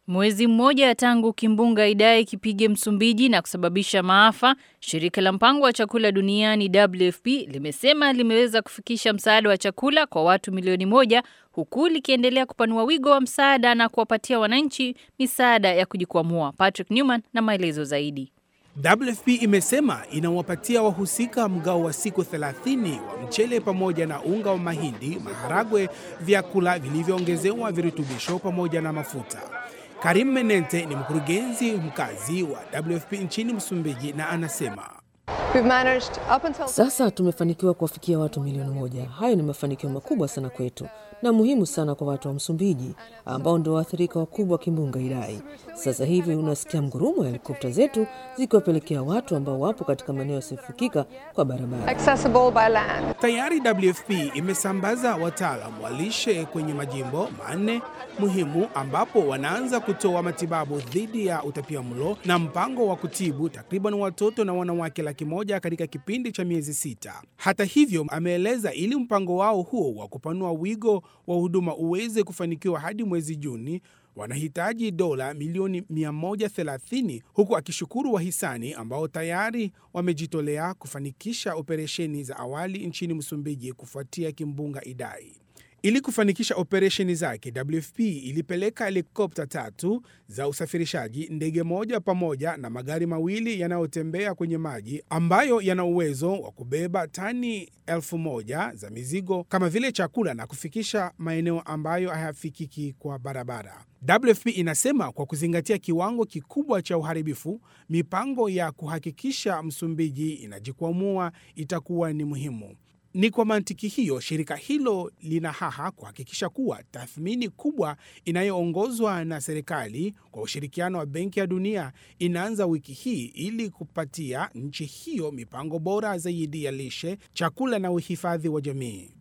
Mwezi mmoja tangu kimbunga Idai kipige Msumbiji na kusababisha maafa, shirika la mpango wa chakula duniani WFP limesema limeweza kufikisha msaada wa chakula kwa watu milioni moja huku likiendelea kupanua wigo wa msaada na kuwapatia wananchi misaada ya kujikwamua. Patrick Newman na maelezo zaidi. WFP imesema inawapatia wahusika mgao wa siku 30 wa mchele pamoja na unga wa mahindi, maharagwe, vyakula vilivyoongezewa virutubisho pamoja na mafuta. Karim Menente ni mkurugenzi mkazi wa WFP nchini Msumbiji na anasema sasa tumefanikiwa kuwafikia watu milioni moja. Hayo ni mafanikio makubwa sana kwetu na muhimu sana kwa watu wa Msumbiji ambao ndio waathirika wakubwa wa kimbunga Idai. Sasa hivi unasikia mgurumo wa helikopta zetu zikiwapelekea watu ambao wapo katika maeneo yasiyofikika kwa barabara. Tayari WFP imesambaza wataalam wa lishe kwenye majimbo manne muhimu ambapo wanaanza kutoa matibabu dhidi ya utapiamlo na mpango wa kutibu takriban watoto na wanawake laki moja katika kipindi cha miezi sita. Hata hivyo, ameeleza ili mpango wao huo wa kupanua wigo wa huduma uweze kufanikiwa hadi mwezi Juni wanahitaji dola milioni 130 huku akishukuru wahisani ambao tayari wamejitolea kufanikisha operesheni za awali nchini Msumbiji kufuatia kimbunga Idai. Ili kufanikisha operesheni zake, WFP ilipeleka helikopta tatu za usafirishaji, ndege moja pamoja na magari mawili yanayotembea kwenye maji ambayo yana uwezo wa kubeba tani elfu moja za mizigo kama vile chakula na kufikisha maeneo ambayo hayafikiki kwa barabara. WFP inasema kwa kuzingatia kiwango kikubwa cha uharibifu, mipango ya kuhakikisha Msumbiji inajikwamua itakuwa ni muhimu. Ni kwa mantiki hiyo shirika hilo lina haha kuhakikisha kuwa tathmini kubwa inayoongozwa na serikali kwa ushirikiano wa Benki ya Dunia inaanza wiki hii ili kupatia nchi hiyo mipango bora zaidi ya lishe, chakula na uhifadhi wa jamii.